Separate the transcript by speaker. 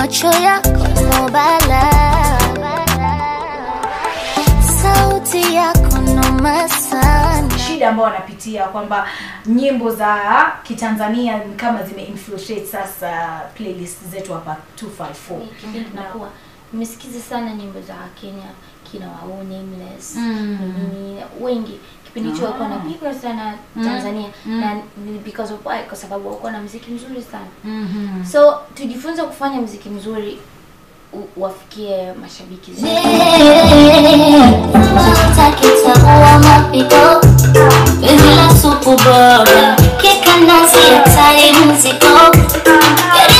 Speaker 1: macho yako no bala, sauti yako noma sana.
Speaker 2: shida ambao wanapitia kwamba nyimbo za kitanzania ni kama zimeinfiltrate sasa playlist zetu hapa 254
Speaker 3: kipindi nakuwa nimesikiza sana nyimbo za Kenya kina wao nameless
Speaker 2: Mm.
Speaker 3: nini wengi kipindi hicho walikuwa napigwa sana Tanzania na ni because of why kwa sababu walikuwa na muziki mzuri sana
Speaker 2: Mhm.
Speaker 3: so tujifunze kufanya muziki mzuri u- wafikie mashabiki zetu
Speaker 1: Utaki utaua mapigo Penzi la supu bora Keka nazi hatari mzigo Gari